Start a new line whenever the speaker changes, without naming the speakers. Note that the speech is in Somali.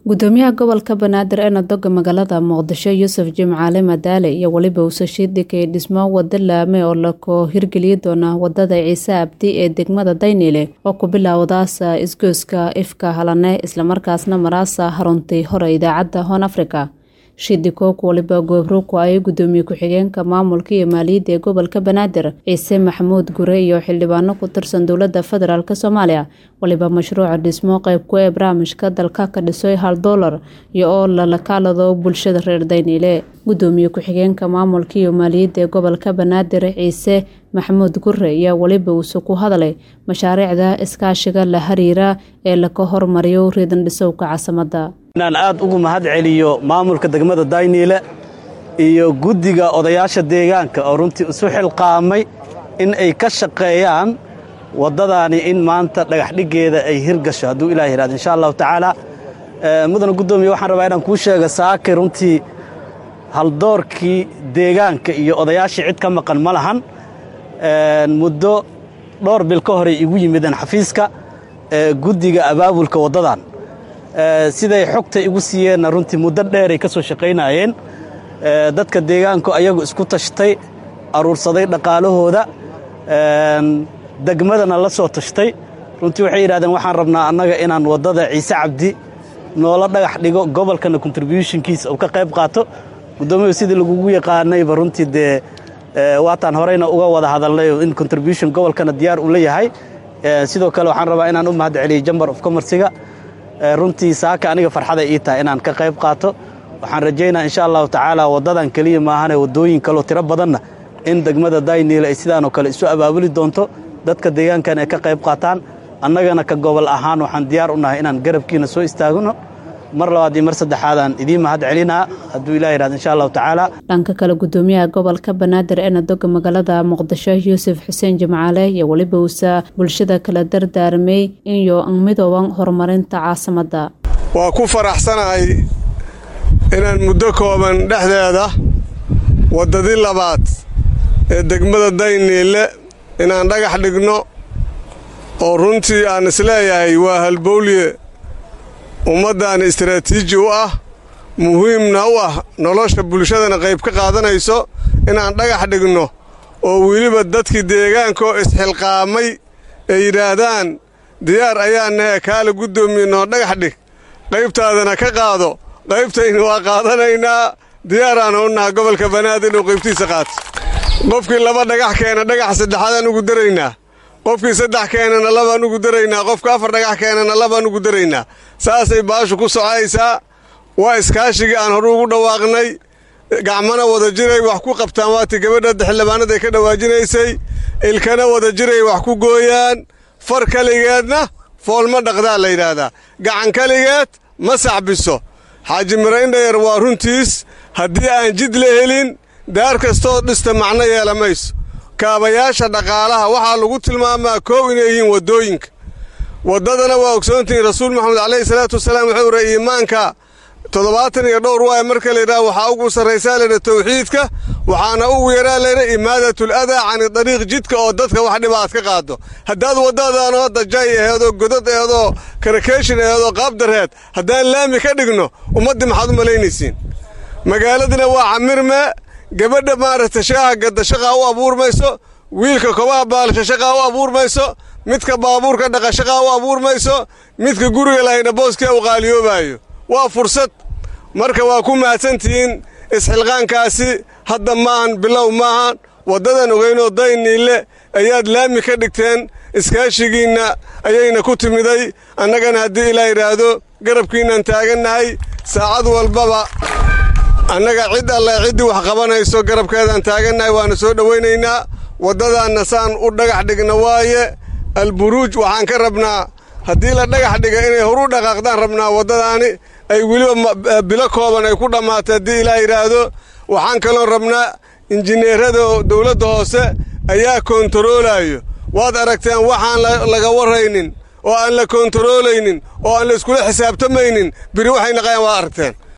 gudoomiyaha gobolka banaadir ee nadoga magaalada muqdisho yuusuf jimcaale madaale iyo weliba uusashiid dhigay dhismo wado laame oo lakoo hirgeliyi doona wadada ciise abdi ee degmada dayniile oo ku bilaawdaasa isgoyska ifka halane islamarkaasna maraasa haruntay hore idaacadda hoon africa shidikook waliba goobruku ay gudoomiye ku-xigeenka maamulka iyo maaliyadda ee gobolka banaadir ciise maxamuud gure iyo xildhibaano ku tirsan dowladda federaalk soomaaliya waliba mashruuca dhismo qeybku ee barnaamijka dalka ka dhisoy hal doolar iyo oo lalakaalado bulshada reer dayniile gudoomiye ku-xigeenka maamulka iyo maaliyadda ee gobolka banaadir ciise maxamuud gure ayaa weliba uuse ku hadlay mashaariicda iskaashiga la hariira ee laka hormariyo riidan dhisowka caasimadda
inaan aad ugu mahad celiyo maamulka degmada dayniile iyo guddiga odayaasha deegaanka oo runtii isu xilqaamay in ay ka shaqeeyaan waddadaani in maanta dhagaxdhiggeeda ay hirgasho hadduu ilah yihahdo insha allahu tacaala mudana guddoomiye waxaan rabaa inaan kuu sheega saakay runtii haldoorkii deegaanka iyo odayaashii cid ka maqan ma lahan muddo dhowr bil ka horey igu yimideen xafiiska guddiga abaabulka waddadan siday xogta igu siiyeenna runtii muddo dheeray ka soo shaqaynaayeen dadka deegaanku ayagu isku tashtay aruursaday dhaqaalahooda degmadana la soo tashtay runtii waxay yidhahdeen waxaan rabnaa annaga inaan waddada ciise cabdi noola dhagax dhigo gobolkana contributionkiisa uu ka qayb qaato guddoomiyu sidii lagugu yaqaanayba runtii dee waataan horeyna uga wada hadalnay in contribution gobolkana diyaar uu la yahay sidoo kale waxaan rabaa inaan u mahad celiyo jambar of commerciga runtii saaka aniga farxaday ii tahay inaan ka qayb qaato waxaan rajaynaa insha allahu tacaala waddadan keliya maahane waddooyin kaloo tiro badanna in degmada dayniile ay sidaanoo kale isu abaabuli doonto dadka deegaankan ay ka qayb qaataan annagana ka gobol ahaan waxaan diyaar u nahay inaan garabkiina soo istaagno mar labaad iyo mar saddexaadaan idiin mahad celinaa hadduu ilah yihahdo insha allahu tacaala
dhanka kale gudoomiyaha gobolka banaadir ee nadoga magaalada muqdisho yuusuf xuseen jimcaale iyo weliba uusa bulshada kala dardaarmay inyo midooban horumarinta caasimadda
waa ku faraxsanahay inaan muddo kooban dhexdeeda waddadii labaad ee degmada dayniile inaan dhagax dhigno oo runtii aan isleeyahay waa halbowlye ummaddan istaraatiiji u ah muhiimna u ah nolosha bulshadana qayb ka qaadanayso inaan dhagax dhigno oo weliba dadkii deegaankaoo isxilqaamay ay yidhaahdaan diyaar ayaa nahe kaala guddoomiye noo dhagax dhig qaybtaadana ka qaado qaybtayna waa qaadanaynaa diyaaraana u naha gobolka banaadir inuu qaybtiisa qaato qofkii laba dhagax keena dhagax saddexaadaan ugu daraynaa qofkii saddex keenana labaan ugu daraynaa qofka afar dhagax keenana labaan ugu daraynaa saasay baashu ku socaysaa waa iskaashigii aan hore ugu dhawaaqnay gacmana wada jiray wax ku qabtaan waatii gabadha xildhibaanadaay ka dhawaajinaysay ilkana wada jiray wax ku gooyaan far keligeedna foolma dhaqdaa la yidhaahdaa gacan keligeed ma sacbiso xaaji miraindhayar waa runtiis haddii aan jid la helin daar kastoo dhista macno yeela mayso kaabayaasha dhaqaalaha waxaa lagu tilmaamaa koow inay yihiin waddooyinka waddadana waa ogsoontihiin rasuul maxamed calayhi salaatu wasalaam wuxuu ira iimaanka toddobaatan iyo dhowr waaya marka layidhaha waxaa ugu sarraysaa laydha tawxiidka waxaana ugu yaraa laydha imaadatul adaa cani dariiq jidka oo dadka wax dhiba aad ka qaado haddaad waddadaanoo dajay aheedoo godad aheedoo karakeeshin aheedoo qaabdareed haddaan laami ka dhigno ummaddii maxaad u malaynaysiin magaaladina waa camirme gabadha maaragta shaaha gadda shaqaa u abuurmayso wiilka kobaha baalasha shaqaa u abuurmayso midka baabuurka dhaqa shaqaa u abuurmayso midka guriga lahayna booskia u qaaliyoobaayo waa fursad marka waa ku mahadsantihiin isxilqaankaasi hadda maahan bilow maahan waddadan ogeynoo dayniille ayaad laami ka dhigteen iskaashigiinna ayayna ku timiday annagana haddii ilaa yidhaahdo garabkiinaan taagannahay saacad walbaba annaga cid alle ciddii wax qabanayso garabkeedaan taagannahay waana soo dhowaynaynaa waddadaanna saan u dhagax dhigna waaye alburuuj waxaan ka rabnaa haddii la dhagax dhiga inay horu dhaqaaqdaan rabnaa waddadaani ay weliba bilo kooban ay ku dhammaatay haddii ilaa yidhaahdo waxaan kaloon rabnaa injineerada dawladda hoose ayaa koontaroolayo waad aragteen waxaan laga warraynin oo aan la koontaroolaynin oo aan la iskula xisaabtamaynin biri waxay naqayaan waad aragteen